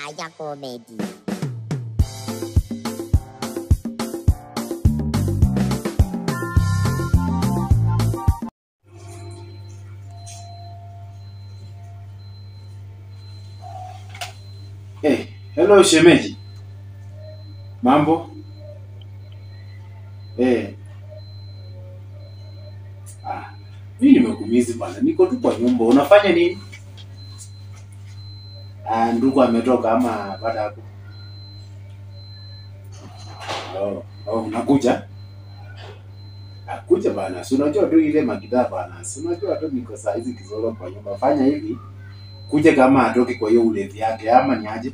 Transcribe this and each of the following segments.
Aya Comedy. Hey, hello shemeji. Mambo? Eh. Ah, mimi nimekumizi bwana. Niko tu kwa nyumba. Unafanya nini? Ah, ndugu ametoka ama baada hapo. Oh, oh, unakuja? Ah, kuja bana. Si unajua tu ile magidha bana. Si unajua tu niko saa hizi kizoro kwa nyumba. Fanya hivi. Kuja kama atoke kwa hiyo ulevi yake ama ni aje?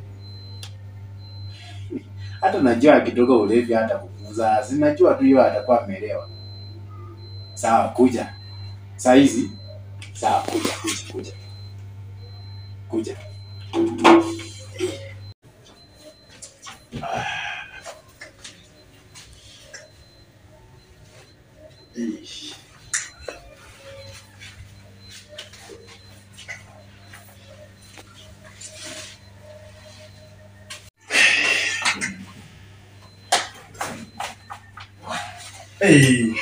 hata najua akitoka ulevi hata kukuza, sinajua tu hiyo atakuwa ameelewa. Sawa, kuja saa hizi. Sawa, kuja kuja kuja kuja. Ah. Ish. Hey.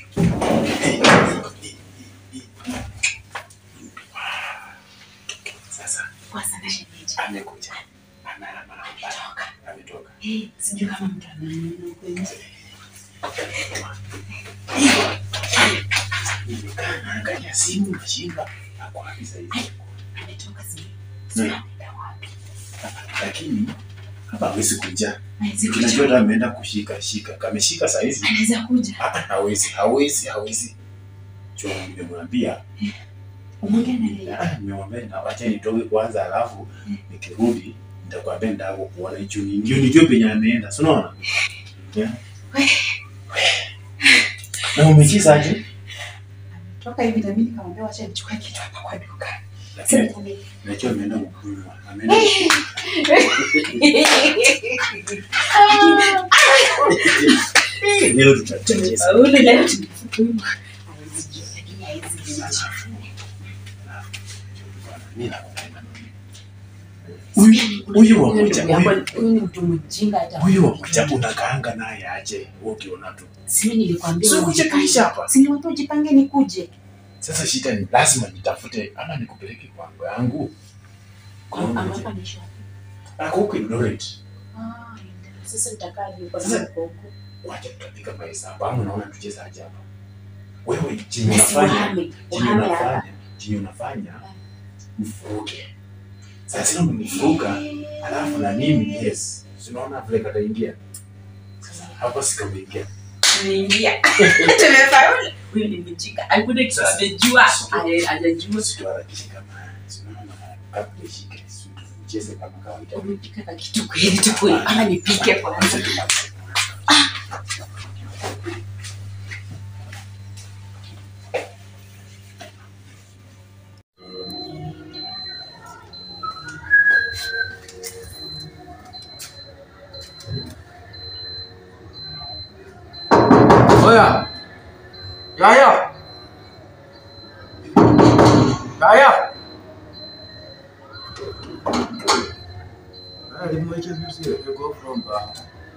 Sasa Poa sana shemeji. amekuja. Ana- ana- ana- Ametoka. Eh, sijui kama mtu anaona huko nje. Nimekaa naangalia simu nashinda. Ako wapi sasa hivi? Ametoka sijui. Hmm. Sijui ameenda wapi. Lakini hapa hawezi kuja. Hawezi kuja. Tunajua hata ameenda kushika shika. Kameshika saa hizi. Anaweza kuja. Ah, ah, hawezi, hawezi, hawezi. Chua nimemwambia Umeongea na yeye. Ah, nimemwambia na wacha nitoke kwanza, alafu nikirudi nitakwambia ndako kuona hicho ni ndio nijue penye ameenda, si unaona? Yeah. Na umechiza aje? Toka hivi na mimi nikamwambia wacha nichukue kitu hapa kwa duka. Lakini Sasa nikamwambia, najua ameenda kukunywa. Ameenda leo tutacheza. Ule leo tunafukunywa. Hawezi jua, lakini hawezi jua. Mimi nakupenda. Huyu huyu wa moja, Huyu huyu huyu ni mtu mjinga hata. huyu wa moja unakaanga naye aje? Wewe ukiona tu. Si mimi nilikwambia. Sio ujipange. kuchekesha hapa. Si nilikwambia ujipange nikuje. Sasa shida ni lazima nitafute ama nikupeleke kwangu yangu. Ama hapa ni shop. Ako huko Eldoret. Ah, sasa nitakaa ni kwa Sasa- sababu huko. Wacha tutapiga mahesabu. Ama unaona tucheze aje hapa? Wewe chenye Basi unafanya, uhame, chenye uhame hapa. unafanya, chenye unafanya mfuruge. Sasa umenifuruga, alafu na mimi yes. Si unaona vile kataingia? Sasa hapa sikameingia. Tumeingia. Tumefaulu. Huyu ni mjinga. Hakuna kitu Sasa- amejua. Sasa- Haja- Hajajua. Situarakishe kama si unaona kabla ishike. Si tucheze kama kawaida. Umepika na kitu kweli tu kweli. Ama nipike kwanza. Oya. Yaya. Yaya. Ah, limweke vizuri, yuko kwamba.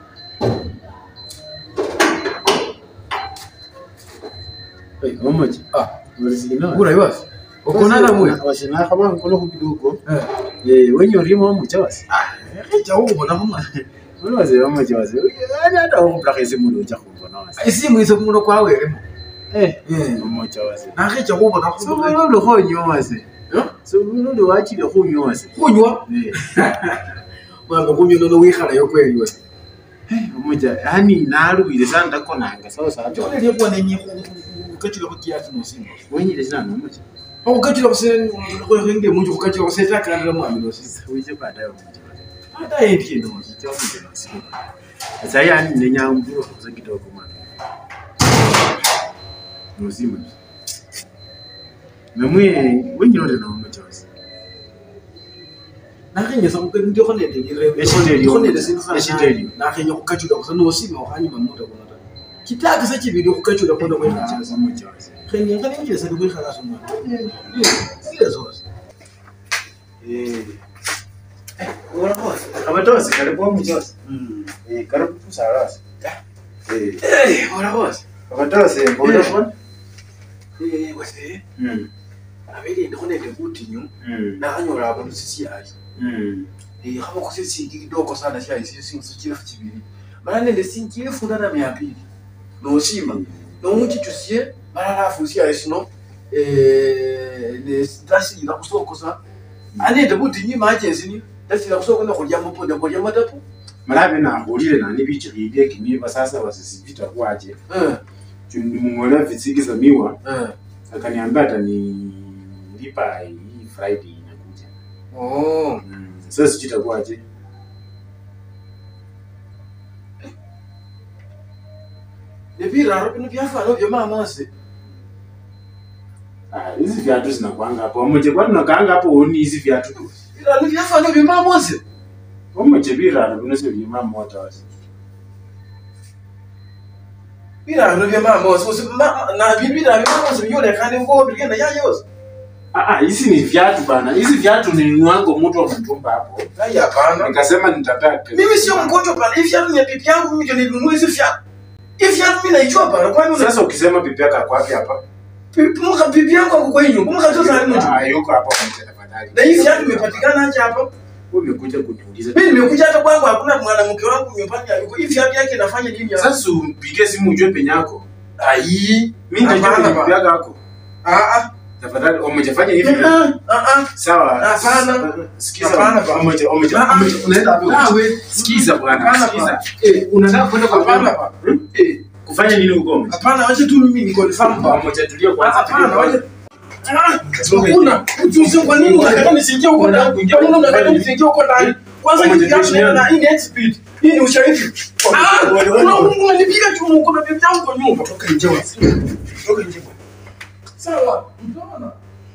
Hey, omoji. Ah, Ulizina. kura iwasi. Ukonana mwe. Washina kama nkolo kidogo. Eh. Eh, wenye urimo omuchawasi. Ah, echa huko na mama. Wale wazee omoji wazee. Yaani hata huko plakezi mulo ucha kubona wasi. Isimu iso muno kwa wewe. Eh, Eh. omoji wazee. Na kecha huko na So kunywa. mulo lo honyo wasi. Eh? So mulo lo wachi lo honyo wasi. Kunywa. Eh. Mama kunywa nono wikhala yo kweli wewe. Omoja, yani nalubile sana ndakonanga sawa sawa. Chone lipo na nyi kachira kwa kiasi no simba. Wenye lesana omoji. Okukachira kusene ko henge muntu kukachira kuseta kana mwami no sisa. Wije baadaye omoji. Hata yeye no. Chafuke wasi. Sasa yani nenyamburo kuza kidogo mwana. Nozima. Memwe wenye ndo na omoji wasi. nakhenyesa ndio khone ndelire Eshindeli. khone lesindu sana Eshindeli. nakhenya khukachula kusa nosima okhanyima muta kuno ta kitaka sa chibili khukachula kwenda kwenda chasa Omoji wasi. khenya khane njesa ndi kwikhala soma ile zose Eh. ora khose Baba Tosi, karibu hapo Tosi. Mm. Eh, karibu tu Sarasi. Eh, Eh, ora boss. Baba Tosi, mbona Eh. kwa? Eh, wase. Mm. Abeli ndiko nende kutinyu. Mm. Na anyola abantu sisiyayi. Mm. Eh, kama kusisi kidogo sana siyayi sisi sisi kibiri. Mara nende sinjire funda na mia mbili. No shima. No muchichusie mara lafu siyayi sino. Eh, ne stasi ina kusokosa. Anende kutinyu emergency ni. Tasi ina kusokosa kulya muponde kulya matapu. Malabe nahulile nani bichilile kimiba sasa wasisipita kwaje. Eh. Nimung'olea visikiza miwa Eh. akaniambia atanilipa hii Friday inakuja. Oh. Mm. Sasa sijui itakuwaje. Nebiraro bino byafana byo mamose. Ah, hizi viatu zinakuanga hapo. Wamoje kwani unakaanga hapo uoni hizi viatu tu. Biraro byafana byo mamose. Wamoje birara bino sio bima moto wasi. Biraro byo mamose. Usi ma- na bibira byo mamose byolekane ngo bigenda yayose. Ah ah, hizi ni viatu bana. Hizi viatu ni wango mtu wa mtumba hapo. Hai hapana. Nikasema nitataka. Mimi sio mgonjwa bana. Hivi viatu ni pipi yangu mimi ndio nilinunua hizi viatu. Hivi viatu mimi naijua bana. Kwa nini Sasa ukisema pipi yako ako wapi hapa? pipi muka pipi yangu ako kwa nyumba. Muka tu sana mtu. Ah, yuko hapa kwa mtenda tafadhali. Na hivi viatu vimepatikana aje hapa? Wewe umekuja kuniuliza. Mimi nimekuja hata kwangu hakuna mwanamke wangu nyumbani yuko. Hivi viatu yake inafanya nini hapa? Sasa umpigie simu ujue penye yako. Ai. Mimi nitajua Hapana, penye pipi yako yako. Ah ah. Tafadhali umejafanya hivi. Ah ah. Sawa. Hapana. Sikiza. Hapana, bwana. Umeje umeje. Ah, ah. Unaenda wapi? Ah, we. Sikiza bwana. Hapana, Sikiza. Eh, unataka kwenda kwa Hapana baba? bwana. Hmm? Eh. Kufanya nini huko? Hapana, wacha tu mimi niko nifahamu baba. Pamoja tulia kwanza. Hapana, wacha Ah, hakuna ujuzi kwa nini unataka nisingie huko ndani? Kuingia huko unataka nisingie huko ndani? Kwanza Pamoja kitu yangu tuheshimiane. na hii ni speed. Hii ni ushahidi. Ah, una unanipiga tu huko na bibi yangu kwa nyumba. Toka nje wasi. Toka nje. Sawa. Unaona?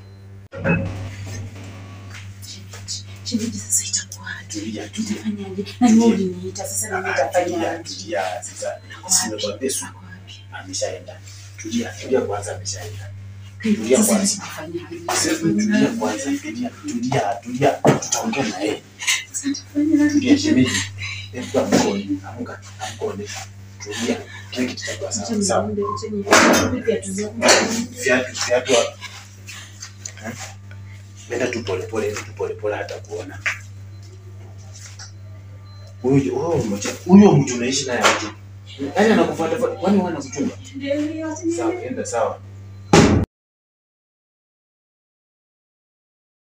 Shemeji, sasa itakuwaje? Tulia, tulia. Nitafanyaje? Na ni wewe uliniita, sasa na mimi Tulia, nitafanyaje? tulia. Sasa Ako simekwambia wapi? su. Ako wapi? Ameshaenda. Tulia, tulia kwanza ameshaenda. Kwa hivyo Tulia sasa kwanza. nitafanyaje? Sasa tulia kwanza, tulia, tulia, tulia. Tutaongea na yeye. Sasa nitafanyaje? Tulia shemeji. Hebu amkoni, amka, amkoni. Tulia. Kile kitu kitakuwa Acha sawa. Sawa. niombe, acha niombe viatu zangu. Viatu, viatu hapa. Eh? Nenda tu pole pole, nenda tu pole pole hata kuona. Huyo huyo mmoja, huyo mtu unaishi naye aje? Yaani anakufuata kwani wana kuchunga? Ndio, acha niombe. Sawa, enda sawa.